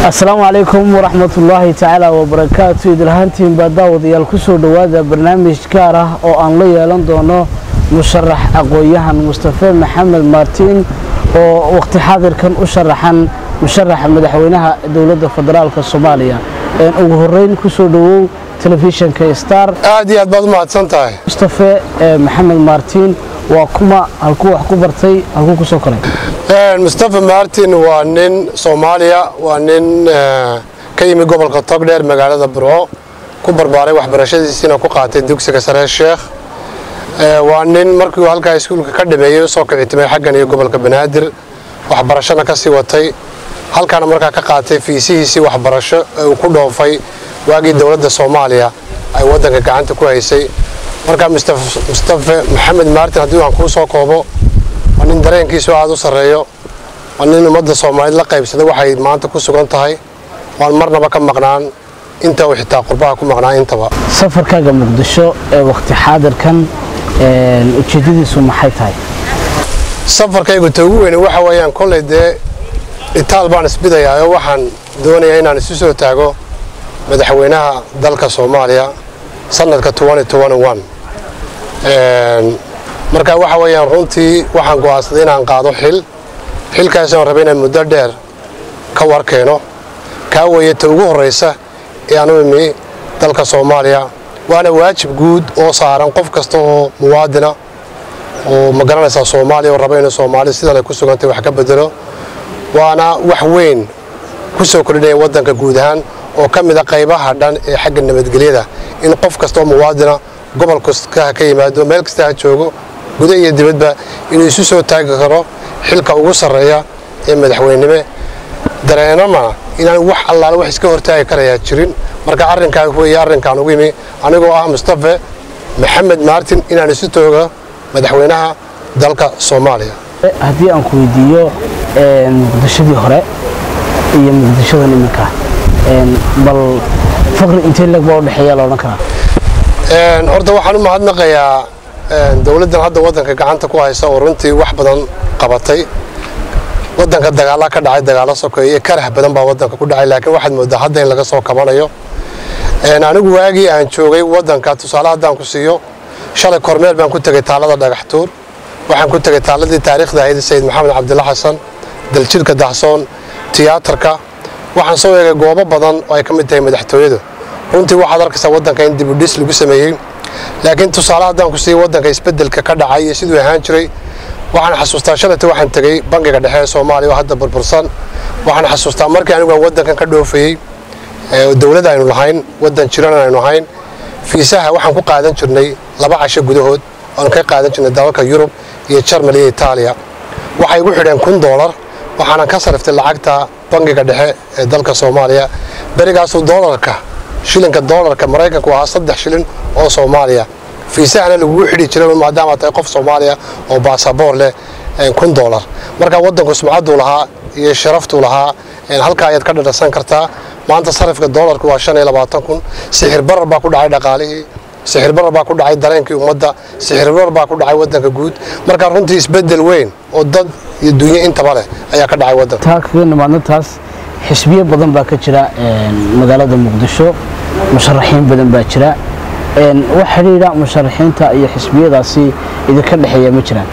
asalaamu calaykum waraxmatullaahi tacaala wabarakaatu idilhaantiin baa daawadayaal kusoo dhowaada barnaamij gaar ah oo aan la yeelan doono musharax aqoon-yahan mustafe maxamed maartiin oo waqti xaadirkan u sharaxan musharaxa madaxweynaha dowladda federaalk soomaaliya ugu horeyn kusoo dhowow telefishinka star aad iyo aad baad u mahadsan tahay mustafe maxamed maartiin waa kuma halkuu wax ku bartay halkuu kusoo koray mustafa martin waa nin soomaaliya waa nin ka yimi gobolka togdheer magaalada burco ku barbaaray waxbarashadiisiina ku qaatay dugsiga sare sheekh waa nin markii halkaa iskuulka ka dhameeyey usoo kicitimay xaggan iyo gobolka banaadir waxbarashana ka sii watay halkaana markaa ka qaatay fiisihiisii waxbarasho ee uu ku dhoofay waagii dowladda soomaaliya ay waddanka gacanta ku haysay markaa mustafe maxamed martin haddii aan kuu soo koobo waa nin dareenkiisu aada u sarreeyo waa nin ummadda soomaaliyed la qaybsada waxay maanta ku sugan tahay waan marnaba ka maqnaan inta uu xitaa qurbaha ku maqnaan intaba safarkaaga muqdisho ee waqti xaadirkan ujeeddadiisu maxay tahay safarkaygu ta ugu weyne waxa weeyaan kollay dee itaal baan isbidayaa oo waxaan doonayaa inaan isu soo taago madaxweynaha dalka soomaaliya sanadka marka waxa weeyaan runtii waxaan go'aansaday inaan qaado xil xilkaasaan rabay inaan muddo dheer ka warkeeno kaa weeye ta ugu horraysa ee aan u imi dalka soomaaliya waana waajib guud oo saaran qof kasta oo muwaadina oo ma garanaysaa soomaaliya oo raba inuu soomaali sidan ay ku sugantay wax ka bedelo waana wax weyn ku soo kordhinaya waddanka guud ahaan oo ka mid a qaybaha dhan ee xagga nabadgelyada in qof kasta oo muwaadina gobol kasta ha ka yimaado meel kasta ha joogo guda iyo dibadba inuu isu soo taagi karo xilka ugu sarreeya ee madaxweynime dareenama inaan wax allaale wax iska hortaagi karayaa jirin marka arrinkaa weeye arrinkaan ugu yimi anigoo ah mustafe maxamed maartin inaan isu tooga madaxweynaha dalka soomaaliya haddii aan ku weydiiyo muqdishadii hore iyo muqdishadan iminka bal faqri intee leg baa udhexeeya la odhan karaa horta waxaan u mahadnaqayaa dowladdan hadda waddanka gacanta ku haysa oo runtii wax badan qabatay waddanka dagaala ka dhacay dagaalo sokeeye karah badan baa waddanka ku dhacay laakiin waxaad moodaa hadda in laga soo kabanayo anigu waagii aan joogay waddanka tusaale haddaan ku siiyo shalay kormeel baan ku tegey taalada dhagaxtuur waxaan ku tegey taaladii taariikhda ahayd sayid maxamed cabdilla xasan daljirka dahsoon tiyaatarka waxaan soo eegay goobo badan oo ay ka mid tahay madaxtooyadu runtii waxaad arkaysaa waddanka in dibudhis lagu sameeyey laakiin tusaale haddaan ku siiya waddanka isbeddelka ka dhacay iyo siduu ahaan jiray waxaan xasuustaa shalayta waxaan tegey bangiga dhexe ee soomaaliya oo hadda burbursan waxaan xasuustaa markii anigu aan waddankan ka dhoofayey dowlad aynu lahayn waddan jiran aynu ahayn fiisaha waxaan ku qaadan jirnay laba casho gudahood oan ka qaadan jirnay dalalka yurub iyo jarmal iyo itaaliya waxay igu xidheen kun doolar waxaanan ka sariftay lacagta bangiga dhexe ee dalka soomaaliya berigaasuu doolarka shilinka doolarka maraykanku ahaa saddex shilin oo soomaaliya fiisahana lagugu xidhi jiray maadaama tahay qof soomaaliya oo baasaboor leh kun doolar marka waddanku sumcadduu lahaa iyo sharaftuu lahaa halkaa ayaad ka dhadhasan kartaa maanta sarifka doolarku waa shan iyo labaatan kun sixir barar baa ku dhacay dhaqaalihii sixir barar baa ku dhacay dareenkii ummadda sixir barar baa ku dhacay waddanka guud marka runtii isbeddel weyn oo dad iyo dunyo intaba leh ayaa ka dhacay waddanka taa kaga nimaadna taas xisbiyo badan baa ka jira magaalada muqdisho musharaxiin badan baa jira wax xidhiidha musharaxiinta iyo xisbiyadaasi idinka dhexeeya ma jiraan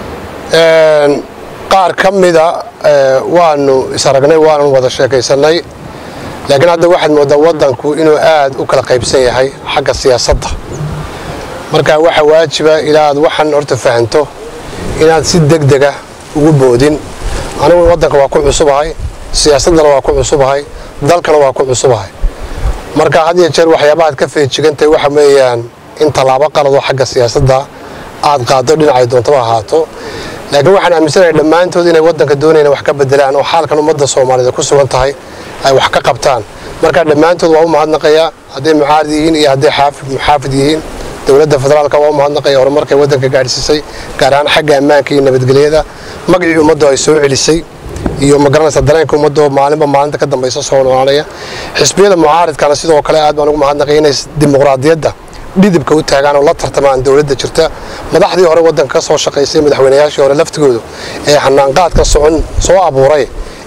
qaar ka mida waanu isaragnay waanu wada sheekaysannay laakiin hadda waxaad mooddaa waddanku inuu aad u kala qaybsan yahay xagga siyaasadda marka waxaa waajiba ilaa aad waxaan horta fahanto inaad si deg dega ugu boodin anigu waddanka waa ku cusubahay siyaasaddana waa ku cusubahay dalkana waa ku cusubahay marka had iyo jeer waxyaabahaad ka feejigantahay waxa weeyaan in tallaabo qaladoo xagga siyaasadda aad qaaddo dhinacay doontaba ahaato laakiin waxaan aaminsanahay dhammaantood inay waddanka doonayna wax ka bedelaan oo xaalkan ummadda soomaaliyeed ku sugan tahay ay wax ka qabtaan marka dhammaantood waa u mahadnaqayaa hadday mucaarid yihiin iyo hadday muxaafid yihiin dowladda federaalka waa u mahadnaqaya horumarkay waddanka gaadhsiisay gaar ahaan xagga ammaanka iyo nabadgelyada magacii ummaddu ay soo celisay iyo magaranaysa dareenka ummadoo maalinba maalinta ka dambaysa soo noolaanaya xisbiyada mucaaridkana sidoo kale aad baan ugu mahadnaqay inay dimuqraadiyadda dhidibka u taagaan oo la tartamaan dowladda jirta madaxdii hore waddanka ka soo shaqaysay madaxweynayaashii hore laftigoodu ee xanaanqaadka socon soo abuuray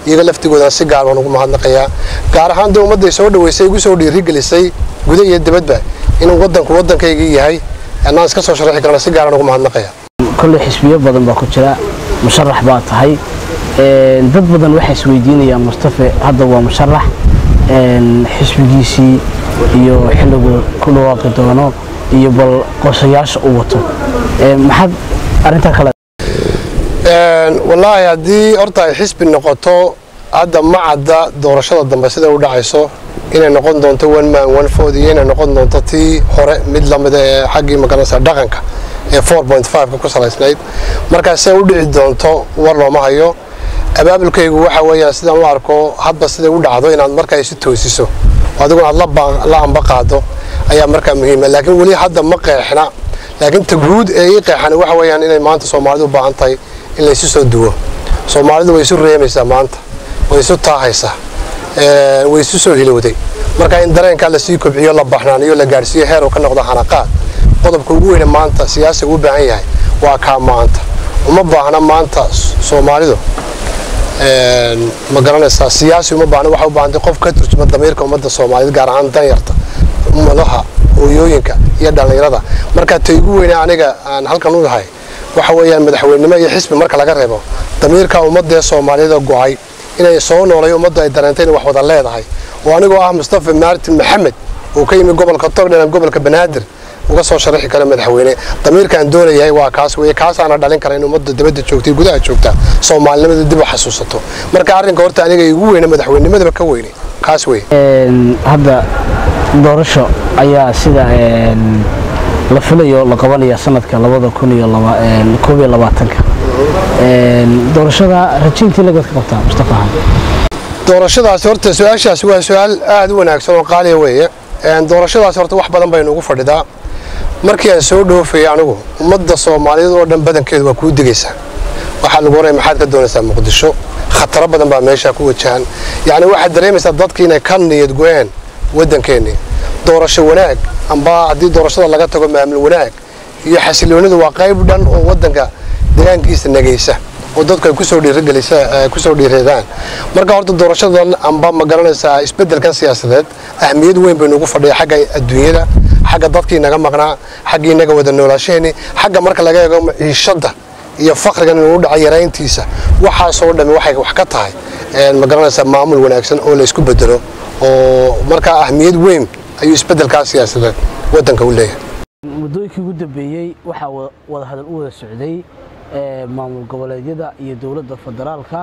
iyaga laftigoodana si gaar baan ugu mahadnaqayaa gaar ahaan dee ummadday soo dhaweysay igu soo dhiirigelisay guda iyo dibadba inuu wadanku waddankaygii yahay anaan iska soo sharaxi karana si gaaraan ugu mahadnaqaya kolley xisbiyo badan baa ku jira musharax baa tahay dad badan waxay isweydiinayaan mustafe hadda waa musharax xisbigiisii iyo xilligu ku dhawaaqi doono iyo bal qorshayaasha uu wato maxaad arrintaa kale wallaahi haddii horta ay xisbi noqoto hadda ma cadda doorashada dambe sida u dhacayso inay noqon doonto one man one food iyo inay noqon doonto tii hore mid lamida ee xaggii magaranaysa dhaqanka ee four point five-ka ku salaysnayd markaas see u dhici doonto war looma hayo abaabulkaygu waxa weeyaan sidaan u arko hadba siday u dhacdo inaad markaa isu toosiso adiguna aad la amba qaado ayaa markaa muhiima laakiin weli hadda ma qeexna laakiin ta guud ee ii qeexan waxa weeyaan inay maanta soomaalidu u baahan tahay in laysu soo duwo soomaalidu way isu reemaysaa maanta way isu taahaysaa way isu soo hilowday marka in dareenkaa lasii kobciyo la baxnaaniyo la gaadhsiiyo heer uu ka noqdo xanaqaad qodobka ugu weyne maanta siyaasiga u baahan yahay waa kaa maanta uma baahna maanta soomaalidu ma garanaysaa siyaasi uma baahna waxay u baahantay qof ka turjuma damiirka ummadda soomaaliyeed gaar ahaan danyarta ummadaha hooyooyinka iyo dhallinyarada marka ta igu weyne aniga aan halkan u yahay waxa weeyaan madaxweynenimo iyo xisbi marka laga reebo damiirka ummadee soomaaliyeed oo go-ay inay soo noolay ummaddu ay dareentay inay wax wada leedahay oo anigoo ah mustafa maartin maxamed uu ka yimi gobolka togdhelan gobolka banaadir uga soo sharaxi kara madaxweyne damiirkaan doonayahay waa kaas weye kaasaana dhalin kara in ummadda dibadda joogta iyo gudaha joogta soomaalinimada dib u xasuusato marka arrinka horta aniga igu weyne madaxweynimadaba ka weyne kaas weye hadda doorasho ayaa sida la filayo la qabanaya sanadka labada kun iyo koob iyo labaatanka doorashada rajayntii lagaad ka qabtaa mustafa doorashadaasi horta su-aashaasi waa su-aal aada u wanaagsan oo qaaliya weeye doorashadaasi horta wax badan baynu ugu fadhidaa markii aan soo dhoofayay anigu ummadda soomaaliyeed oo dhan badankeedu waa kuu digaysaa waxaa lagu horaya maxaad ka doonaysaa muqdisho khataro badan baa meeshaa ku wajahan yacni waxaad dareemaysaa dadkii inay ka niyad go-een waddankeennii doorasho wanaag amba haddii doorashada laga tago maamul wanaag iyo xasiloonidu waa qayb dhan oo waddanka deegaankiisa nagaysa oo dadku ay kusoo dhiirigelisa kusoo dhiireedaan marka horta doorashadan amba ma garanaysaa isbeddelkan siyaasadeed ahmiyad weyn baynu ugu fadhiya xagga adduunyada xagga dadkii naga maqnaa xaggii naga wada noolaashaheenii xagga marka laga eego ciishadda iyo fakrigan inuu u dhacay yarayntiisa waxaasoo dhammi waxay wax ka tahay ma garanaysaa maamul wanaagsan oo la isku bedelo oo markaa ahmiyad weyn ayuu isbeddelkaa siyaasadeed waddanka u leeyahay muddooyinkii ugu dambeeyey waxaa wada hadal u wada socday maamul goboleedyada iyo dowladda federaalka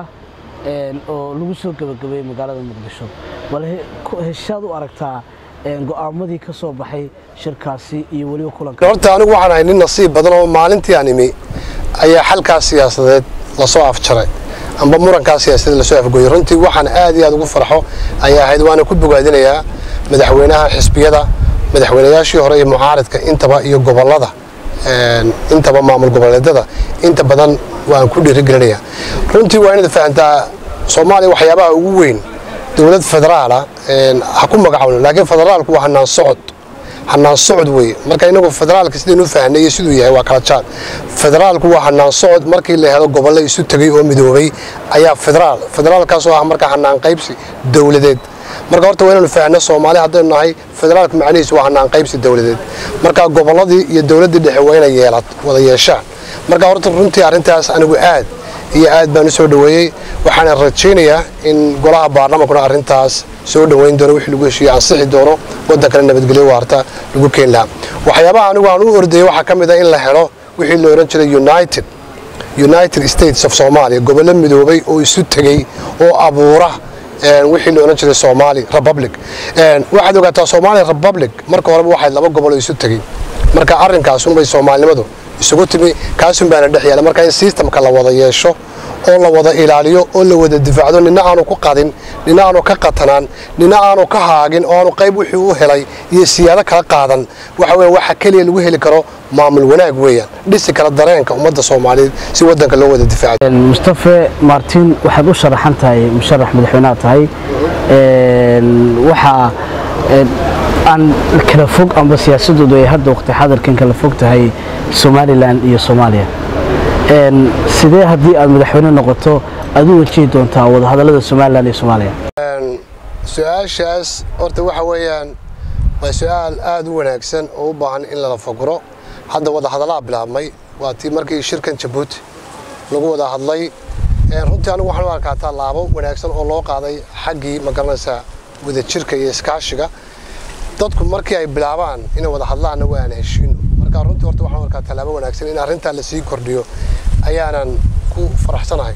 oo lagu soo gebagabeeyey magaalada muqdisho bal heshaad u aragtaa go'aamadii ka soo baxay shirkaasi iyo weliba kulanka horta anigu waxaan ahay nin nasiib badan oo maalintii aan imi ayaa xalkaas siyaasadeed lasoo afjaray amba murankaas siyaasadeed lasoo afgooyey runtii waxaan aad iyo aad ugu farxo ayaa ahayd waana ku bogaadinayaa madaxweynaha xisbiyada madaxweynayaashii hore iyo mucaaridka intaba iyo gobolada intaba maamul goboleedyada inta badan waan ku dhiirigelinayaa runtii waa inaad fahantaa soomaaliya waxyaabaha ugu weyn dowlad federaala ha ku magacawno laakiin federaalku waa hanaan socod hanaan socod weeye marka inagu federaalka sidaynu fahnay iyo siduu yahay waa kala jaad federaalku waa hanaan socod markii la helo gobollo isu tegay oo midoobay ayaa federaal federaalkaasoo ah marka hanaan qaybsi dowladeed marka horta waa inaynu fahanno soomaali haddaynu nahay federaalka macnihiisu waa hanaan qaybsi dowladeed marka gobolladii iyo dowladdii dhexe waa inay yeelad wada yeeshaan marka horta runtii arrintaas anigu aad iyo aad baan u soo dhoweeyey waxaana rajaynayaa in golaha baarlamankuna arrintaas soo dhoweyn doono wixii lagu heshiiye ansixi doono waddankana nabadgelyo waarta lagu keeni lahaa waxyaabaha anigu aan u ordayay waxaa ka mid a in la helo wixii la odhan jiray united united states of somalia gobollo midoobay oo isu tegey oo abuura wixii la odhan jiray somali republic waxaad ogaataa somali republic marka horeba waxay laba gobol oo isu tegey marka arrinkaasunbay soomaalinimadu isugu timi kaasun baana dhex yaala marka in sistamka la wada yeesho oo la wada ilaaliyo oo la wada difaacdo nina aanu ku qadin nina aanu ka qatanaan nina aanu ka haagin oo aanu qayb wixii u helay iyo siyaado kala qaadan waxa weya waxa keliya lagu heli karo maamul wanaag weeyaan dhisi kara dareenka ummadda soomaaliyeed si waddanka loo wada difaaco mustafe martin waxaad u sharaxan tahay musharax madaxweynaha tahay waxaa aan kala fog amba siyaasadoodu ay hadda waqti xadarkan kala fog tahay somalilan iyo soomaaliya sidee haddii aad madaxweyne noqoto aad u wajihi doontaa wadahadallada somalilan iyo soomaaliya su-aashaas horta waxa weeyaan waa su-aal aada u wanaagsan oo u baahan in lala faguro hadda wadahadallaa bilaabmay waa tii markii shirkan jabuuti lagu wada hadlay runtii anigu waxaan u arkaa tallaabo wanaagsan oo loo qaaday xaggii magaranaysaa wadajirka iyo iskaashiga dadku markii ay bilaabaan inay wada hadlaanna waa aan heshiino marka runtii horta waxaan u arkaa tallaabo wanaagsan in arrintaa lasii kordhiyo ayaanan ku faraxsanahay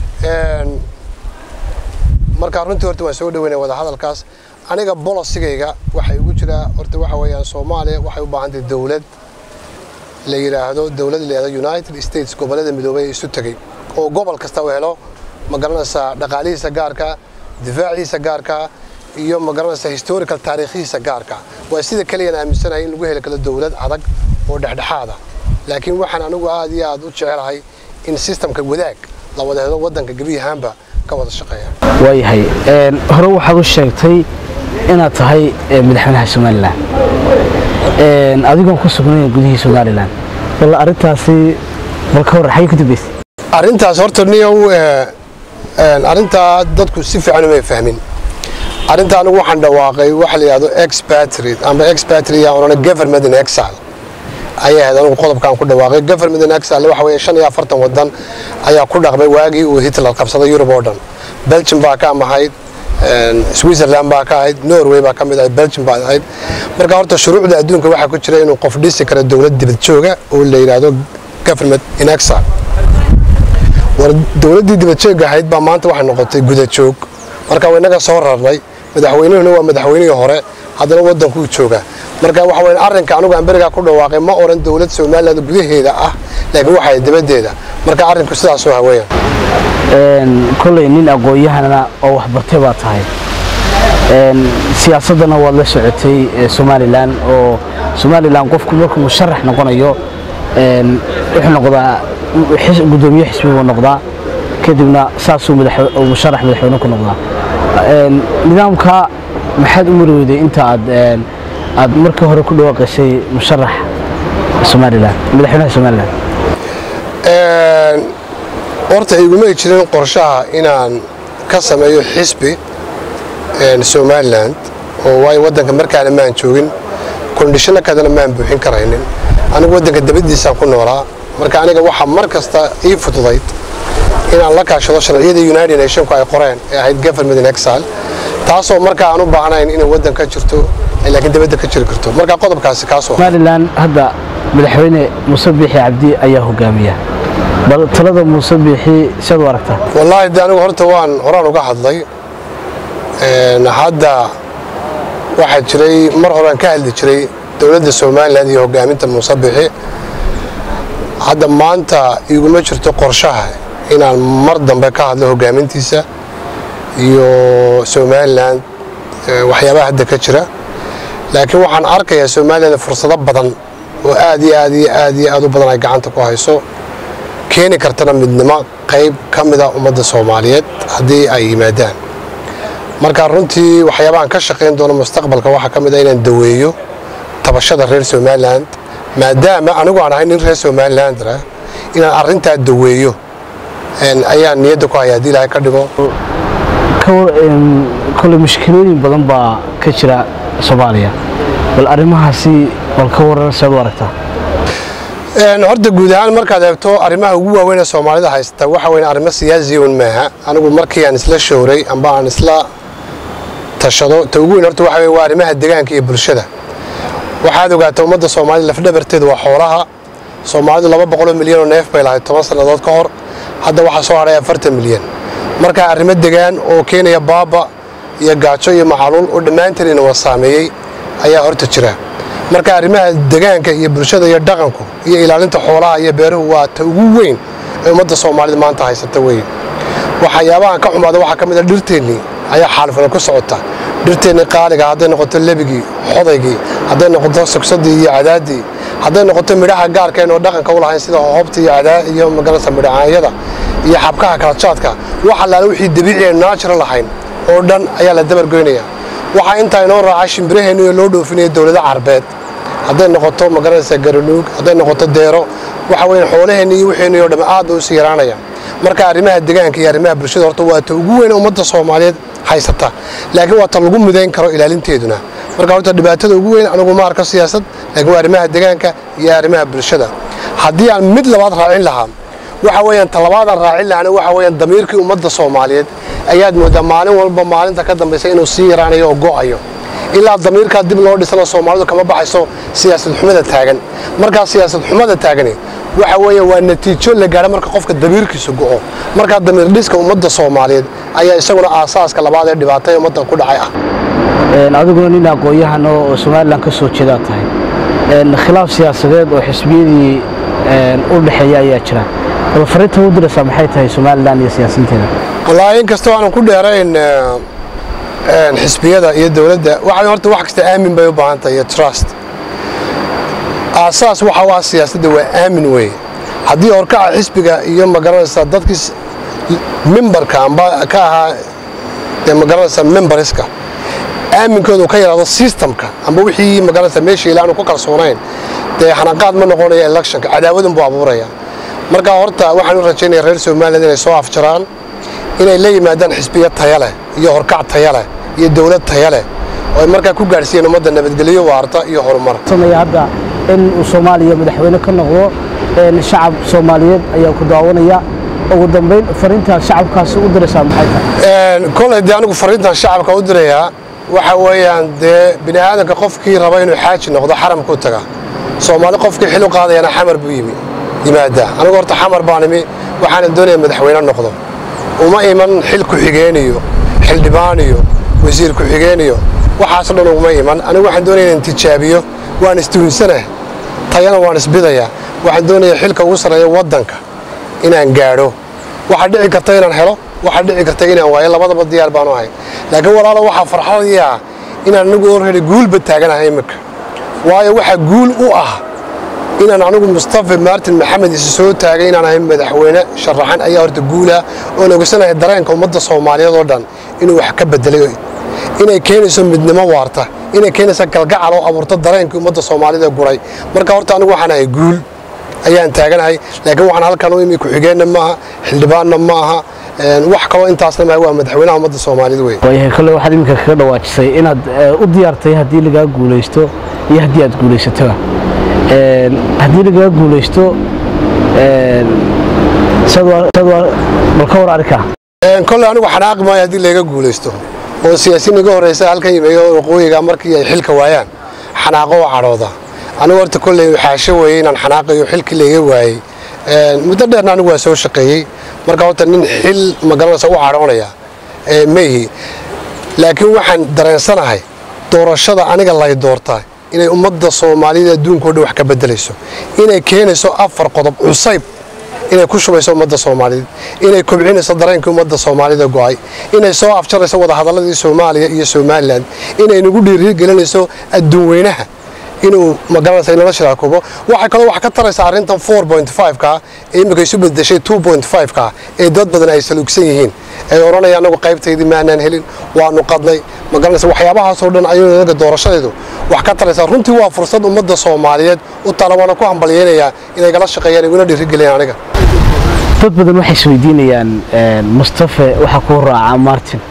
marka runtii horta waan soo dhaweynaya wada hadalkaas aniga bolosigayga waxay ugu jiraa horta waxa weeyaan soomaaliya waxay u baahan tahay dowlad la yidhaahdo dowlad la yidhahdo united states gobollada midoobay ee isu tegey oo gobol kasta u helo ma garanaysaa dhaqaalihiisa gaarka difaaciisa gaarka iyo ma garanaysaa historical taariikhihiisa gaarka waa sida keliyan aaminsanahay in lagu heli karo dowlad adag oo dhexdhexaada laakiin waxaan anigu aad iyo aad u jecelahay in sistamka wadaag la wada helo waddanka gebiyahaanba ka wada shaqeeya waayahay hore waxaad u sheegtay inaad tahay madaxweynaha somalilan adigoon ku sugnayn gudihii somalilan bal arrintaasi bal ka warran xagee ku dambaysay arrintaas horta niyow arrintaa dadku si fiican umay fahmin arrinta anigu waxaan dhawaaqay waxa la yidhahdo expatriate ama expatriate aan odhana government in exile ayay ahayd anigu qodobkaan ku dhawaaqay government in exile waxa weeye shan iyo afartan waddan ayaa ku dhaqmay waagii uu hitler qabsaday yurub oo dhan belgium baa ka amahayd switzerland baa ka ahayd norway baa ka mid ahayd belgium baa ahayd marka horta shuruucda adduunka waxaa ku jira inuu qof dhisi karo dowlad dibad jooga oo la yidhaahdo government in exile war dowladdii dibadjoogga ahayd baa maanta waxay noqotay gudajoog marka inaga soo rarnay madaxweynuhuna waa madaxweynihii hore haddana waddankuu joogaa marka waxa weyn arrinka anigu aan berigaa ku dhawaaqay ma odhan dowlad somaliland gudaheeda ah laakiin waxay dibaddeeda marka arrinku sidaasoo haweeyaan kolley nin aqoon-yahanana oo waxbartay baa tahay siyaasaddana waad la socotay somalilan oo somalilan qofku markuu musharax noqonayo wuxuu noqdaa gudoomiye xisbi buu noqdaa kadibna saasuu musharax madaxweyne ku noqdaa nidaamka maxaad u marweyday inta aad aad markii hore ku dhawaaqaysay musharax somalilan madaxweynaha somalilan horta igumay jirin qorshaha inaan ka sameeyo xisbi somaliland oo waayo waddanka markaana maan joogin kondishino kadana maan buuxin karaynin anigu waddanka dabadiisaan ku noolaa marka aniga waxaa mar kasta ii fududayd inaan la kaashado sharciyada united nationku ay qoreen ee ahayd government in exile taasoo markaa aan u baahnayn inay waddan ka jirto laakiin dabadda ka jiri karto marka qodobkaasi kaasoo somalilan hadda madaxweyne muuse biixi cabdi ayaa hogaamiya bal talada muuse biixi siad u aragtaa wallaahi de anigu horta waan horaan uga hadlay hadda waxaa jiray mar horaan ka hadli jiray dowladda somalilan iyo hogaaminta muuse biixi hadda maanta iguma jirto qorshaha inaan mar dambe ka hadlo hogaamintiisa iyo somalilan waxyaabaha hadda ka jira laakiin waxaan arkayaa somalilan fursado badan oo aad iyo aad iyo aad iyo aad u badan ay gacanta ku hayso keeni kartana midnimo qayb ka mida ummadda soomaaliyeed haddii ay yimaadaan marka runtii waxyaabahan ka shaqayn doono mustaqbalka waxaa ka mid a inaan daweeyo tabashada reer somalilan maadaama anigu aan ahay nin reer somalilandra inaan arrintaa daweeyo ayaan niyadda ku haya haddii ilaahay ka dhigo kole mushkilooyin badan baa ka jira soomaaliya bal arrimahaasi bal ka waran sead u aragtaa horta guud ahaan markaad eegto arrimaha ugu waaweyn ee soomaalida haysta waxa weyn arrimo siyaasiyon maaha anigu markii aan isla showray amba aan isla tashado ta ugu weyn horta waxa weyn waa arrimaha deegaanka iyo bulshada waxaad ogaataa ummadda soomaalida lafdhabarteedu waa xoolaha soomaalidu laba boqoloo milyan oo neef bay lahayd toban sannadood ka hor hadda waxaa soo hadhay afartan milyan marka arrimo degaan oo keenaya baaba iyo gaajo iyo macaluul oo dhammaanteen inawa saameeyey ayaa horta jira marka arrimaha degaanka iyo bulshada iyo dhaqanku iyo ilaalinta xoolaha iyo beeruhu waa ta ugu weyn ee ummadda soomaalida maanta haysata weyn waxyaabahan ka xumaada waxaa ka mid a dhirteennii ayaa xaalfana ku socota dhirteennii qaaliga hadday noqoto lebigii xodaygii hadday noqoto sugsadii iyo cadaadii hadday noqoto midhaha gaarkeen oo dhaqanka u lahayn sida hoobta iyo cadaa iyo magarasa midhacaanyada iyo xabkaha kalajaadka wax allaale wixii dabiici ee naajira lahayn oo dhan ayaa la dabargoynaya waxaa intaa inoo raacay shimbiraheenni oo loo dhoofinaya dowlado carbeed hadday noqoto magaranaysa garanuug hadday noqoto deero waxa weyn xoolaheenni iyo wixeenni oo dhamm aad bay usii yaraanaya marka arrimaha deegaanka iyo arrimaha bulshada horta waa ta ugu weyn ummadda soomaaliyeed haysata laakiin waa ta lagu midayn karo ilaalinteeduna marka horta dhibaatada ugu weyn anigu ma arko siyaasad laakiin waa arrimaha deegaanka iyo arrimaha bulshada haddii aan mid labaad raacin lahaa waxa weeyaan talabaadaan raacin lahana waxa weeyaan damiirkii ummadda soomaaliyeed ayaad moodaa maalin walba maalinta ka dambaysa inuu sii yaraanayo oo go'ayo ilaa damiirkaa dib loo dhisana soomaalidu kama baxayso siyaasad xumada taagan markaa siyaasad xumada taagani waxa weeye waa natiijo la gaadha marka qofka damiirkiisu go'o markaa damiir dhiska ummadda soomaaliyeed ayaa isaguna aasaaska labaad ee dhibaatay ummadda ku dhacay ah adiguna nin aqoon-yahan oo somalilan ka soo jeedaa tahay khilaaf siyaasadeed oo xisbiyadii u dhexeeya ayaa jira bal fariinta u diraysaa maxay tahay somalilan iyo siyaasinteeda wallaahi in kastoo aanan ku dheerayn xisbiyada iyo dowladda waxa horta wax kasta aamin bay u baahan tahay iyo trust aasaas waxa u ah siyaasadda waa aamin weeye haddii horkaca xisbiga iyo magaranaysa dadkii mimbarka amba ka ahaa dee magaranaysa mimbariska aaminkoodu ka yaraado systemka amba wixii magaranaysa meeshii ilaanu ku kalsoonayn dee xanaqaad ma noqonaya electionka cadaawadun buu abuuraya marka horta waxaan u rajaynaya reer somaliland inay soo afjaraan inay la yimaadaan xisbiya taya leh iyo horkac taya leh iyo dowlad taya leh oo ay markaa ku gaadhsiiyeen ummadda nabadgelyo waarta iyo horumar hadda in uu soomaaliya madaxweyne ka noqdo shacab soomaaliyeed ayaa ku daawanaya ugu dambayn fariintaas shacabkaasi u diraysaa maxay tahay kolay dee anigu fariintan shacabka u dirayaa waxa weeyaan dee bini aadanka qofkii raba inuu xaaji noqdo xaramkuu taga soomaali qofkii xil u qaadayana xamar buu yimi yimaadaa anigu horta xamar baan imi waxaanan doonaya madaxweyne noqdo uma iman xil ku-xigeeniyo xildhibaaniyo wasiir ku-xigeeniyo waxaasoo dhan uguma iman anigu waxaan doonaya inaan tijaabiyo waan istuhinsanah tayana waan isbidayaa waxaan doonaya xilka ugu sarreeya waddanka inaan gaadho waxaa dhici karta inaan helo waxaa dhici karta inaan waayo labadaba diyaar baanu ahay laakiin walaalo waxaa farxadii ah inaan anigu orheli guulba taaganahay iminka waayo waxaa guul u ah inaan anigu mustafa martin maxamed isi soo taagay inaan ahay madaxweyne sharaxan ayaa horta guula oon ogeysanahay dareenka ummadda soomaaliyeed oo dhan inuu wax ka bedelay inay keenayso midnimo waarta inay keenayso galgacal oo abuurto dareenkii ummadda soomaalida guray marka horta anigu waxaan ahay guul ayaan taaganahay laakiin waxaan halkan u imi ku-xigeenna maaha xildhibaanna ma aha wax kaloo intaasna maaha waa madaxweynaha ummadda soomaalida wey waayahay kole waxaad iminka kaga dhawaajisay inaad u diyaartay haddii lagaa guulaysto iyo haddii aad guulaysatoba haddii lagaa guulaysto bal ka war arkaa kolley anigu xanaaqi maayo haddii layga guulaysto oo siyaasiin iga horreysa halkan yimeeyo waqooyiga markii ay xilka waayaan xanaaqo oo cadhooda anigu horta kolley xaasho weeye inaan xanaaqayo xilkii layga waayey muddo dheerna anigu waa soo shaqeeyey marka horta nin xil magaranaysa u cadhoonaya maihi laakiin waxaan dareensanahay doorashada aniga lay doortaa inay ummadda soomaaliyada adduunkao dhan wax ka bedelayso inay keenayso afar qodob cusayb inay ku shubayso ummadda soomaaliyeed inay kobcinayso dareenkii ummadda soomaalida go'ay inay soo afjarayso wadahadaladii soomaaliya iyo somalilan inay nagu dhiirigelinayso adduunweynaha inuu magaranaysa inala shiraakubo waxay kaloo wax ka taraysaa arrintan four point five-ka ee iminka isu bedeshay two point five-ka ee dad badan ay saluugsan yihiin ay odhanaya anagu qaybtaydii maanaan helin waanu qadnay magaranaysa waxyaabahaasoo dhan ayuu inaga doorashadeedu wax ka taraysaa runtii waa fursad ummadda soomaaliyeed u tala waana ku hambalyeynayaa inay gala shaqeeyaan iguna dhiirigeliyaan aniga dad badan waxay isweydiinayaan mustafe waxaa kuu raaca martin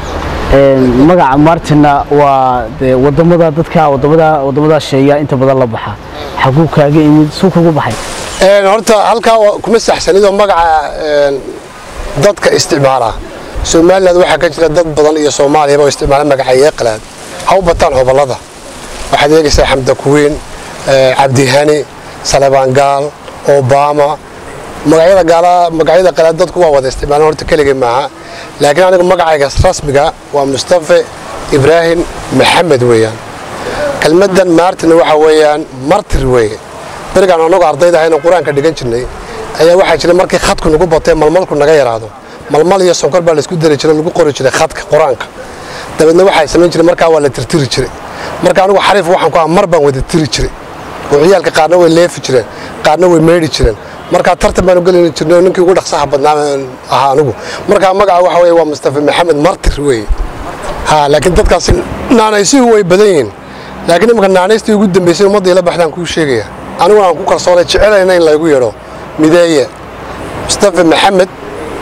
magaca martinna waa de wadamada dadka wadamada wadamada sheeya inta badan la baxa xaguu kaaga imid suu kugu baxay horta halkaa kuma saxsanidoo magaca dadka isticmaala somaliland waxaa ka jira dad badan iyo soomaaliyaba oo isticmaala magaca yeeqalaad ha u bataan hobolada waxaad eegaysaa xamda kuwiin cabdihani salebaan gaal obama magacyada gaala magacyada qalaad dadku waa wada isticmaalaan horta keligii maaha laakiin anigu magacayga rasmiga waa mustafe ibraahim maxamed weeyaan kelmaddan maartina waxa weeyaan martir weeye berigaan annagu ardayda ahayna qur-aanka dhigan jirnay ayaa waxaa jira markii khadku nagu batee malmalku naga yaraado malmal iyo sonkor baa laisku dari jiray lagu qori jiray khadka qur-aanka dabeedna waxaa samayn jiray markaa waa la tirtiri jiray marka anigu xariif waxaan ku aha mar baan wada tiri jiray oo ciyaalka qaarna way leefi jireen qaarna way meedhi jireen markaa tartan baanu gelin jirnay oo ninkii ugu dhaqsaha badnaa ahaa anigu markaa magaca waxa weeye waa mustafa maxamed martir weeye ha laakiin dadkaasi naanaysihu way badan yihiin laakiin imanka naanaystii ugu dambaysay ummadda ila baxdaan kuu sheegaya aniguna aan ku kalsoonay jecelayna in laygu yeedho mideeye mustafa maxamed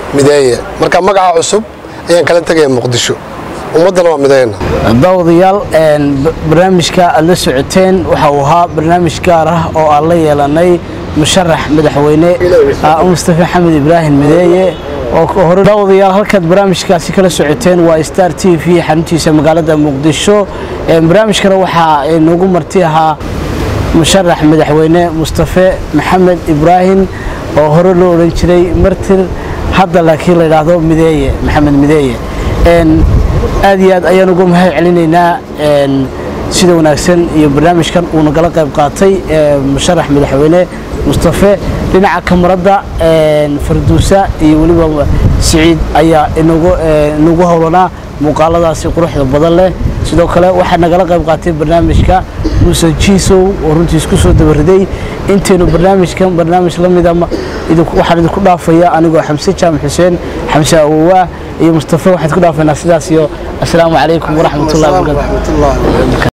mideeye marka magaca cusub ayaan kala tegaya muqdisho ummaddana waa mideyna daawadayaal barnaamijka aad la socoteen waxa uu ahaa barnaamij gaar ah oo aan la yeelanay musharax madaxweyne mustafa xamed ibraahim mideeye oo daawadayaal halkaad barnaamijkaasi kala socoteen waa star t v xaruntiisa magaalada muqdisho barnaamijkana waxaa noogu marti ahaa musharax madaxweyne mustafe maxamed ibraahim oo hore loo odhan jiray martir hadda laakiin la yidhaahdo mideeye maxamed mideeye aad iyo aad ayaan uga mahad celinaynaa sida wanaagsan iyo barnaamijkan uu nagala qayb qaatay musharax madaxweyne mustafe dhinaca kamaradda farduusa iyo weliba siciid ayaa inagu howlanaa muuqaaladaasi quruxda badan leh sidoo kale waxaa nagala qayb qaatay barnaamijka muuse jiisow oo runtii isku soo dabariday intaynu barnaamijkan barnaamij la mida waxaan idinku dhaafaya anigoo xamse jaamac xuseen xamse awowaa iyo mustafe waxaan idku dhaafaynaa sidaas iyo asalaamu calaykum waraxmatullahi wabarakatu